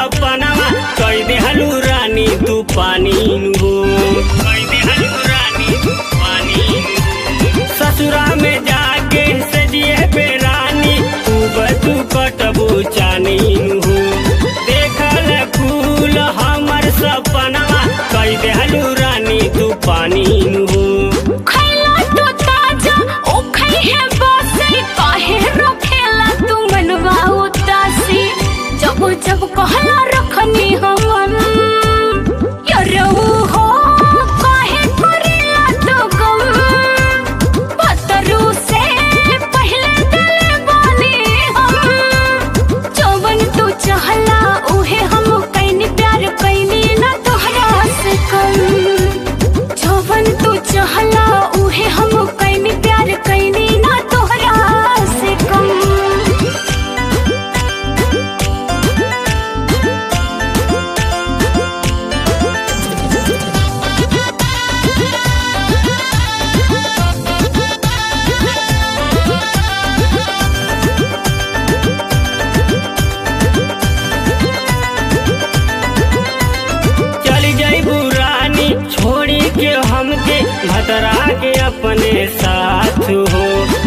सपनावा कई देहलू रानी तू पानी हो कई देहलू रानी तू पानी नु। ससुरा में जाके सजिए पे रानी तू बतू कटबू चानी हो देखल फूल हमर सपनावा कई देहलू रानी तू पानी हो खैला तो ताजा ओ खै है बासी काहे रखेला तू मनवा उदासी जब जब कहला रखनी हमन यरऊ हो काहे करेला तो गम पतरू से पहले दिल बानी हम जवन तू चाहला उहे हम कैनी प्यार कैनी ना तोहरा से कम जवन तू चाहला उहे हम कैनी प्यार कैनी ना तोहरा से कम चली जाइबू रानी छोड़ी के हमके भतरा के अपने साथ हो